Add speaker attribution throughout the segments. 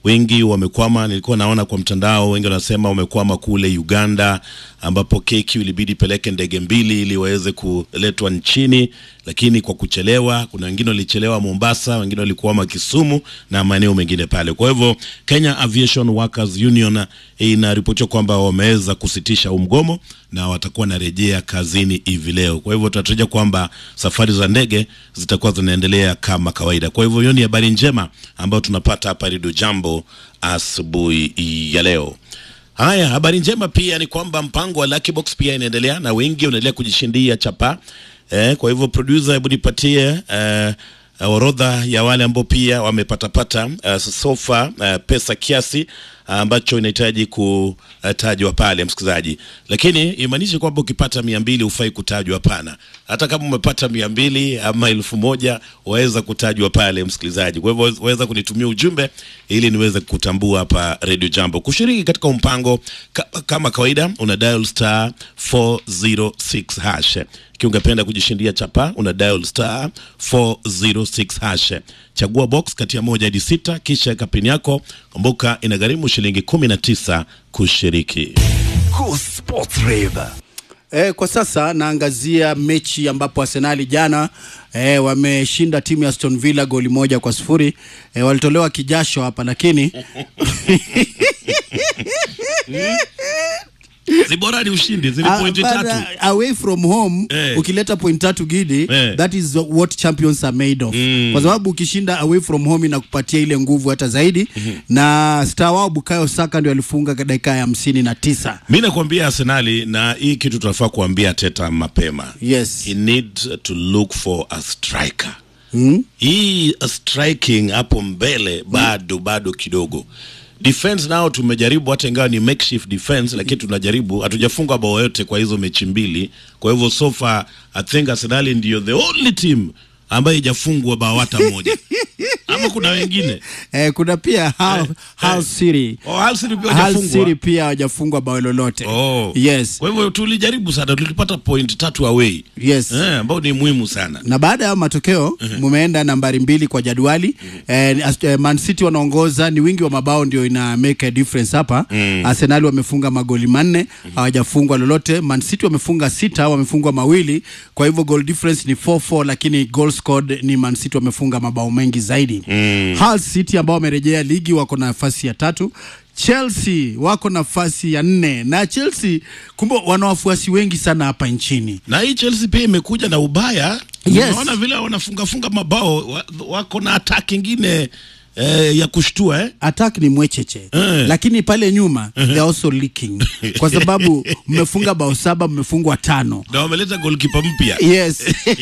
Speaker 1: wengi wamekwama. Nilikuwa naona kwa mtandao, wengi wanasema wamekwama kule Uganda, ambapo KQ ilibidi peleke ndege mbili ili waweze kuletwa nchini, lakini kwa kuchelewa. Kuna wengine walichelewa Mombasa, wengine walikwama Kisumu na maeneo mengine pale. Kwa hivyo Kenya Aviation Workers Union inaripotiwa kwamba wameweza kusitisha huu mgomo na watakuwa narejea kazini hivi leo. Kwa hivyo tunatarajia kwamba safari za ndege zitakuwa zinaendelea kama kawaida. Kwa hivyo hiyo ni habari njema ambayo tunapata hapa Redio Jambo asubuhi ya leo. Haya, habari njema pia ni kwamba mpango wa Lucky Box pia inaendelea na wengi wanaendelea kujishindia chapa. Eh, kwa hivyo producer, hebu nipatie eh, orodha ya wale ambao pia wamepatapata uh, sofa uh, pesa kiasi ambacho uh, inahitaji kutajwa pale msikilizaji, lakini imaanishi kwamba ukipata mia mbili hufai kutajwa. Hapana, hata kama umepata mia mbili ama elfu moja waweza kutajwa pale msikilizaji. Kwa hivyo waweza kunitumia ujumbe ili niweze kutambua hapa Radio Jambo. Kushiriki katika mpango ka, kama kawaida una dial star 406 hash ikiwa ungependa kujishindia chapa una dial star 406 hash, chagua box kati ya moja hadi sita, kisha kapini yako. Kumbuka inagharimu shilingi 19 kushiriki.
Speaker 2: Cool Sports Rave.
Speaker 3: Eh, kwa sasa naangazia mechi ambapo Arsenali jana eh, wameshinda timu ya Aston Villa goli moja kwa sifuri. Eh, walitolewa kijasho hapa lakini
Speaker 1: Zibora ni ushindi, zile
Speaker 3: Ah,
Speaker 1: pointi
Speaker 3: but,
Speaker 1: tatu.
Speaker 3: uh, away from home
Speaker 1: Eh.
Speaker 3: ukileta point tatu gidi
Speaker 1: Eh.
Speaker 3: that is what champions are made of
Speaker 1: Mm.
Speaker 3: kwa sababu ukishinda away from home inakupatia ile nguvu hata zaidi na star wao Bukayo Saka ndio alifunga dakika ya hamsini na tisa
Speaker 1: Mi nakwambia Arsenali, na hii kitu tunafaa kuambia Teta mapema.
Speaker 3: yes
Speaker 1: He needs to look for a striker.
Speaker 3: mm?
Speaker 1: hii striking hapo mbele bado bado kidogo defense nao tumejaribu hata ingawa ni makeshift defense lakini tunajaribu hatujafunga bao yote kwa hizo mechi mbili kwa hivyo so far i think arsenali ndio the only team ambayo ijafungwa bao hata moja ama kuna wengine
Speaker 3: eh, kuna pia Hull,
Speaker 1: Eh,
Speaker 3: Hull
Speaker 1: eh.
Speaker 3: City
Speaker 1: oh, Hull City pia
Speaker 3: Hull
Speaker 1: hawajafungwa.
Speaker 3: City pia hawajafungwa bao lolote
Speaker 1: oh.
Speaker 3: yes
Speaker 1: kwa hivyo tulijaribu sana tulipata point tatu away
Speaker 3: yes
Speaker 1: eh, ambao ni muhimu sana
Speaker 3: na baada ya matokeo mumeenda nambari mbili kwa jadwali eh, Ast- eh, Man City wanaongoza, ni wingi wa mabao ndio ina make a difference hapa mm. Arsenal wamefunga magoli manne hawajafungwa lolote. Man City wamefunga sita, wamefungwa mawili, kwa hivyo goal difference ni 4-4, lakini goal scored ni Man City wamefunga mabao mengi zaidi mm. Hull City ambao wamerejea ligi wako na nafasi ya tatu Chelsea wako nafasi ya nne na Chelsea kumbe wana wafuasi wengi sana hapa nchini.
Speaker 1: na hii Chelsea pia imekuja na ubaya.
Speaker 3: Yes.
Speaker 1: Unaona vile wanafungafunga mabao wa, wako na attack ingine eh, ya kushtua eh?
Speaker 3: attack ni mwecheche
Speaker 1: Eh.
Speaker 3: lakini pale nyuma they are also leaking kwa sababu mmefunga bao saba mmefungwa tano
Speaker 1: na wameleta goalkeeper mpya
Speaker 3: yes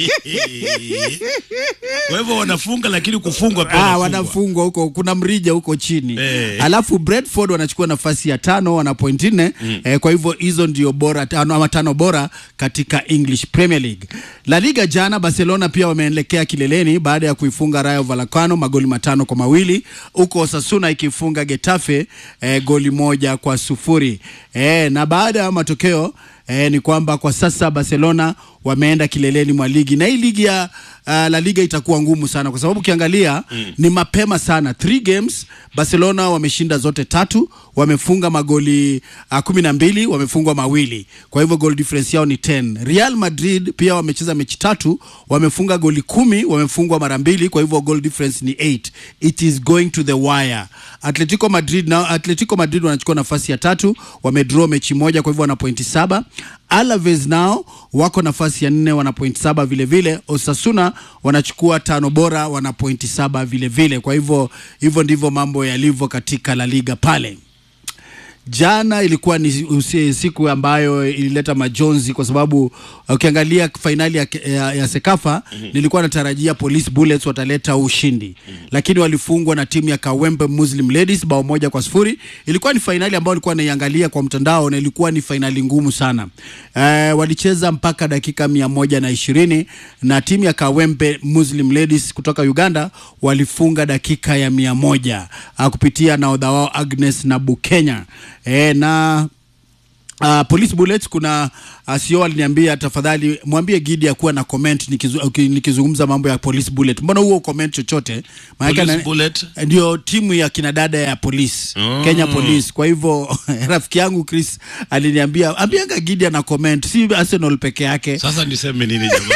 Speaker 1: kwa hivyo wanafunga lakini kufungwa pia
Speaker 3: ah,
Speaker 1: wanafungwa.
Speaker 3: wanafungwa huko kuna mrija huko chini
Speaker 1: Eh.
Speaker 3: alafu Brentford wanachukua nafasi ya tano wana point nne eh, kwa hivyo hizo ndio bora tano ama tano bora katika English Premier League La Liga jana Barcelona pia wameelekea kileleni baada ya kuifunga Rayo Vallecano magoli matano kwa mawili huko Osasuna ikifunga Getafe eh, goli moja kwa sufuri eh, na baada ya matokeo eh, ni kwamba kwa sasa Barcelona wameenda kileleni mwa ligi na hii ligi ya uh, La Liga itakuwa ngumu sana kwa sababu ukiangalia mm. ni mapema sana. Three games Barcelona wameshinda zote tatu, wamefunga magoli uh, kumi na mbili, wamefungwa mawili, kwa hivyo goal difference yao ni 10. Real Madrid pia wamecheza mechi tatu, wamefunga goli kumi, wamefungwa mara mbili, kwa hivyo goal difference ni 8. It is going to the wire. Atletico Madrid na Atletico Madrid wanachukua nafasi ya tatu, wamedraw mechi moja, kwa hivyo wana pointi saba. Alaves nao wako nafasi ya nne wana pointi saba vile vile. Osasuna wanachukua tano bora wana pointi saba vile vile. Kwa hivyo hivyo ndivyo mambo yalivyo katika La Liga pale. Jana ilikuwa ni usi- siku ambayo ilileta majonzi kwa sababu ukiangalia fainali ya, ya, ya Sekafa nilikuwa natarajia Police Bullets wataleta ushindi lakini walifungwa na timu ya Kawempe Muslim Ladies bao moja kwa sifuri. Ilikuwa ni fainali ambayo ilikuwa naiangalia kwa mtandao na ilikuwa ni fainali ngumu sana. Eh, walicheza mpaka dakika mia moja na ishirini na timu ya Kawempe Muslim Ladies kutoka Uganda walifunga dakika ya mia moja ah, kupitia nahodha wao Agnes na Bukenya e, na Uh, police bullets kuna uh, sio aliniambia tafadhali mwambie Gidi akuwa na comment nikizu, uki- nikizungumza mambo ya police bullet. Mbona huo comment chochote? Maana
Speaker 1: Police bullet?
Speaker 3: ndio timu ya kinadada ya police
Speaker 1: Oh.
Speaker 3: Kenya Police. Kwa hivyo rafiki yangu Chris aliniambia ambianga Gidi ana comment, si Arsenal peke yake.
Speaker 1: Sasa niseme nini jamani?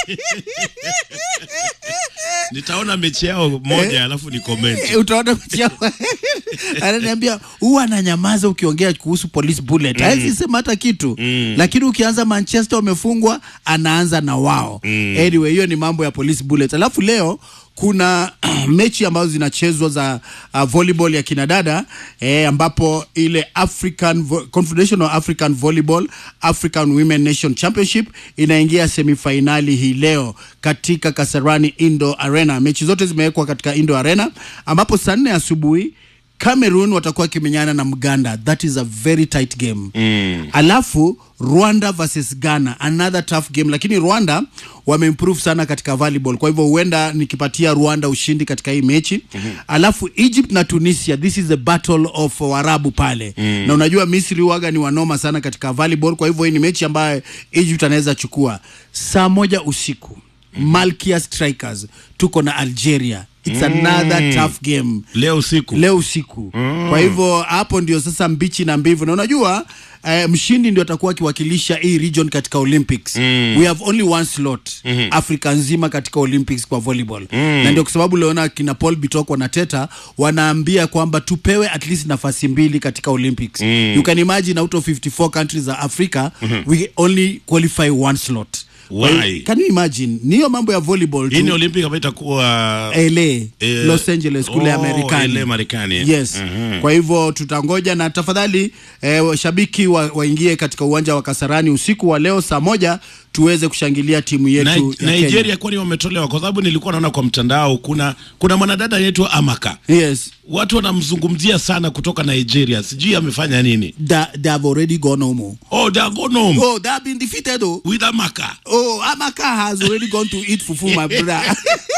Speaker 1: Nitaona mechi yao moja alafu ni comment.
Speaker 3: Eh, utaona mechi yao. ananiambia huwa ananyamaza ukiongea kuhusu police bullet mm. hawezi sema hata kitu mm. lakini ukianza manchester wamefungwa anaanza na wao mm. anyway hiyo ni mambo ya police bullet alafu leo kuna mechi ambazo zinachezwa za uh, volleyball ya kinadada eh, ambapo ile African Vo- Confederation of African Volleyball African Women Nation Championship inaingia semifinali hii leo katika Kasarani Indo Arena. Mechi zote zimewekwa katika Indo Arena ambapo saa nne asubuhi Cameroon watakuwa wakimenyana na Mganda. That is a very tight game. Mm. Alafu Rwanda versus Ghana, another tough game, lakini Rwanda wameimprove sana katika volleyball, kwa hivyo huenda nikipatia Rwanda ushindi katika hii mechi. Mm-hmm. Alafu Egypt na Tunisia, this is the battle of Waarabu pale. Mm. Na unajua Misri waga ni wanoma sana katika volleyball, kwa hivyo hii ni mechi ambayo Egypt anaweza chukua saa moja usiku. Malkia Strikers tuko na Algeria. It's another tough game
Speaker 1: Leo usiku.
Speaker 3: leo usiku mm. kwa hivyo hapo ndio sasa mbichi na mbivu na unajua eh, mshindi ndio atakuwa akiwakilisha hii region katika olympics mm. we have only one slot mm-hmm. afrika nzima katika olympics kwa volleyball mm. na ndio kwa sababu leona kina paul bitok wanateta wanaambia kwamba tupewe at least nafasi mbili katika olympics mm. you can imagine out of 54 countries za africa mm-hmm. we only qualify one slot
Speaker 1: Why?
Speaker 3: can you imagine niyo mambo ya volleyball tu.
Speaker 1: Hii ni Olympic ambayo itakuwa
Speaker 3: LA,
Speaker 1: Eh,
Speaker 3: Los Angeles kule
Speaker 1: oh,
Speaker 3: Marekani.
Speaker 1: LA Marekani.
Speaker 3: Yes.
Speaker 1: Mhm.
Speaker 3: Kwa hivyo tutangoja na tafadhali eh, shabiki wa, waingie katika uwanja wa Kasarani usiku wa leo saa moja tuweze kushangilia timu yetu
Speaker 1: Ni-
Speaker 3: ya
Speaker 1: Nigeria
Speaker 3: Kenya.
Speaker 1: kwani wametolewa? Kwa sababu nilikuwa naona kwa mtandao kuna kuna mwanadada anaitwa Amaka,
Speaker 3: Yes.
Speaker 1: watu wanamzungumzia sana kutoka Nigeria, sijui amefanya nini.
Speaker 3: They, they have already gone home.
Speaker 1: Oh, they are gone home
Speaker 3: Oh, they have been defeated oh.
Speaker 1: with Amaka.
Speaker 3: Oh, Amaka has already gone to eat fufu my brother.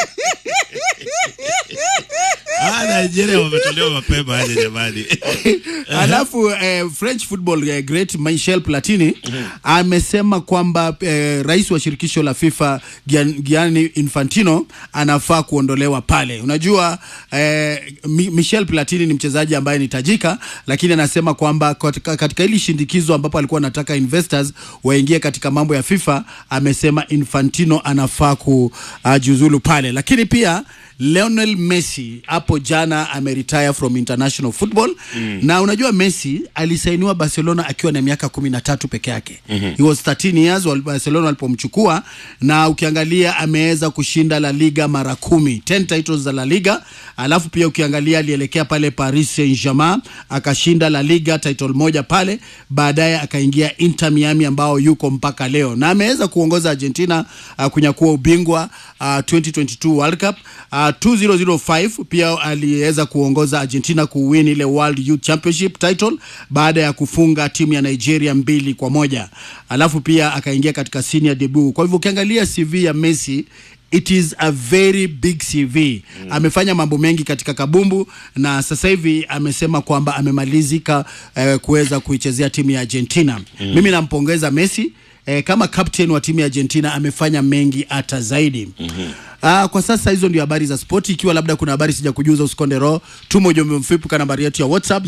Speaker 1: Ah, Nigeria wametolewa mapema aje jamani.
Speaker 3: Alafu eh, French football eh, great Michel Platini amesema kwamba eh, rais wa shirikisho la FIFA Gian, Gianni Infantino anafaa kuondolewa pale. Unajua eh, Mi- Michel Platini ni mchezaji ambaye ni tajika, lakini anasema kwamba katika, katika hili shindikizo ambapo alikuwa anataka investors waingie katika mambo ya FIFA, amesema Infantino anafaa kujiuzulu pale, lakini pia Lionel Messi hapo jana ameretire from international football mm. na unajua Messi alisainiwa Barcelona akiwa na miaka kumi na tatu peke yake mm-hmm. he was 13 years wal- Barcelona walipomchukua na ukiangalia ameweza kushinda La Liga mara kumi 10 titles za La Liga alafu pia ukiangalia alielekea pale Paris Saint-Germain akashinda La Liga title moja pale baadaye akaingia Inter Miami ambao yuko mpaka leo na ameweza kuongoza Argentina uh, kunyakua ubingwa uh, 2022 World Cup uh, 2005 pia aliweza kuongoza Argentina kuwin ile World Youth Championship title baada ya kufunga timu ya Nigeria mbili kwa moja alafu pia akaingia katika senior debut kwa hivyo ukiangalia CV ya Messi it is a very big CV mm. amefanya mambo mengi katika kabumbu na sasa hivi amesema kwamba amemalizika eh, kuweza kuichezea timu ya Argentina mm. mimi nampongeza Messi eh, kama captain wa timu ya Argentina amefanya mengi hata zaidi mm-hmm. Ah, kwa sasa hizo ndio habari za spoti. Ikiwa labda kuna habari sija kujuza, usikonde roho, tuma ujumbe mfupi kwa nambari yetu ya WhatsApp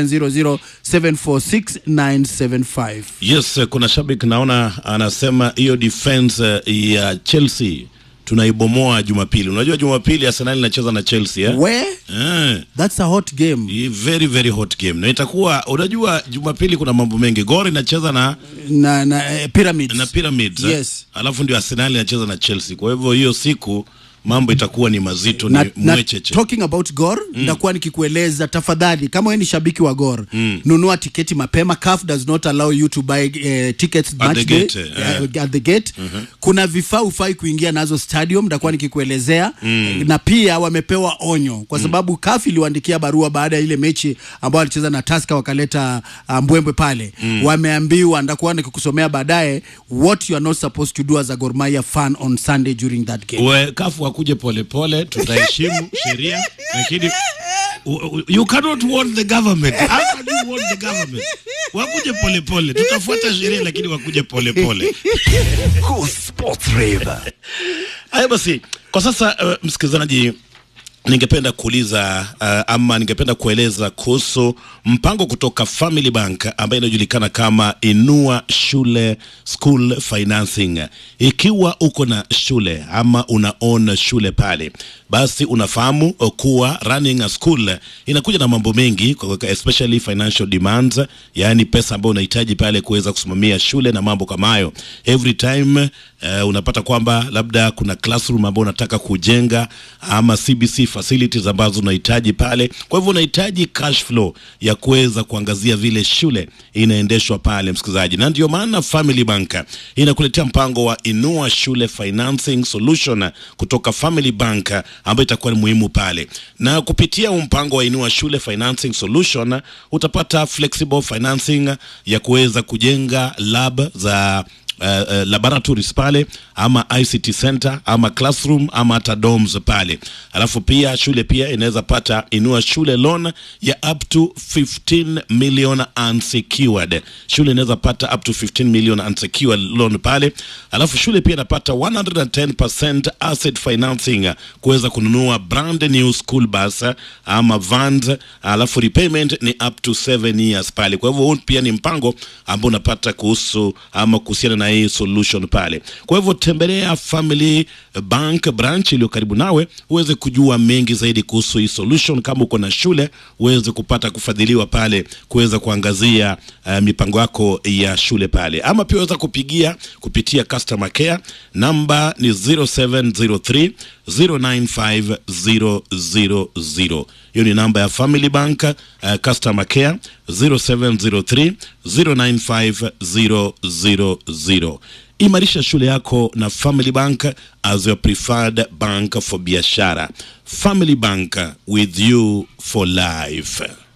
Speaker 3: 0700746975.
Speaker 1: Yes, eh, kuna shabiki naona anasema hiyo defense eh, ya Chelsea tunaibomoa Jumapili. Unajua Jumapili Arsenal inacheza na Chelsea eh?
Speaker 3: Where
Speaker 1: Eh.
Speaker 3: that's a hot game
Speaker 1: Hii very very hot game na itakuwa unajua Jumapili kuna mambo mengi. Gor inacheza na
Speaker 3: na, na eh, Pyramids.
Speaker 1: na Pyramids eh?
Speaker 3: Yes.
Speaker 1: alafu ndio Arsenal inacheza na Chelsea. Kwa hivyo hiyo siku mambo itakuwa ni mazito,
Speaker 3: na,
Speaker 1: ni
Speaker 3: na
Speaker 1: mwecheche.
Speaker 3: talking about Gor mm. ndakuwa nikikueleza tafadhali, kama wewe ni shabiki wa Gor mm. nunua tiketi mapema. CAF does not allow you to buy uh, tickets
Speaker 1: At
Speaker 3: match
Speaker 1: the
Speaker 3: day,
Speaker 1: gate, eh.
Speaker 3: uh, at the gate mm-hmm. kuna vifaa ufai kuingia nazo stadium, ndakuwa nikikuelezea mm. na pia wamepewa onyo kwa sababu mm. CAF iliwaandikia barua baada ya ile mechi ambayo alicheza na Tusker wakaleta uh, mbwembwe pale mm. wameambiwa, ndakuwa nikikusomea baadaye what you are not supposed to do as a Gor Mahia fan on Sunday during that game.
Speaker 1: We, kafu wakuje polepole, tutaheshimu sheria, lakini u- u- you cannot warn the government. How can you warn the government? Wakuje polepole, tutafuata sheria, lakini wakuje polepole.
Speaker 2: Cool Sports Rave.
Speaker 1: Haya basi, kwa sasa uh, msikilizaji ningependa kuuliza uh, ama ningependa kueleza kuhusu mpango kutoka Family Bank ambayo inajulikana kama Inua Shule School Financing. Ikiwa uko na shule ama unaona shule pale, basi unafahamu kuwa running a school inakuja na mambo mengi, kwa- kwa- especially financial demands, yaani pesa ambayo unahitaji pale kuweza kusimamia shule na mambo kama hayo. Every time uh, unapata kwamba labda kuna classroom ambayo unataka kujenga ama CBC facilities ambazo unahitaji pale. Kwa hivyo unahitaji cash flow ya kuweza kuangazia vile shule inaendeshwa pale, msikilizaji, na ndio maana Family Bank inakuletea mpango wa Inua Shule Financing Solution kutoka Family Bank ambayo itakuwa ni muhimu pale, na kupitia huu mpango wa Inua Shule Financing Solution utapata flexible financing ya kuweza kujenga lab za uh, uh, laboratories pale ama ICT center ama classroom ama hata dorms pale. Alafu pia shule pia inaweza pata inua shule loan ya up to 15 million unsecured. Shule inaweza pata up to 15 million unsecured loan pale. Alafu shule pia inapata 110% asset financing kuweza kununua brand new school bus ama vans. Alafu repayment ni up to 7 years pale. Kwa hivyo huu pia ni mpango ambao unapata kuhusu ama kuhusiana na hii solution pale. Kwa hivyo tembelea Family Bank branch iliyo karibu nawe uweze kujua mengi zaidi kuhusu hii solution. Kama uko na shule uweze kupata kufadhiliwa pale kuweza kuangazia uh, mipango yako ya shule pale, ama pia uweza kupigia kupitia customer care, namba ni 0703 095000. Hiyo ni namba ya Family Bank uh, customer care 0703 095000. Imarisha shule yako na Family Bank as your preferred bank for biashara. Family Bank with you for life.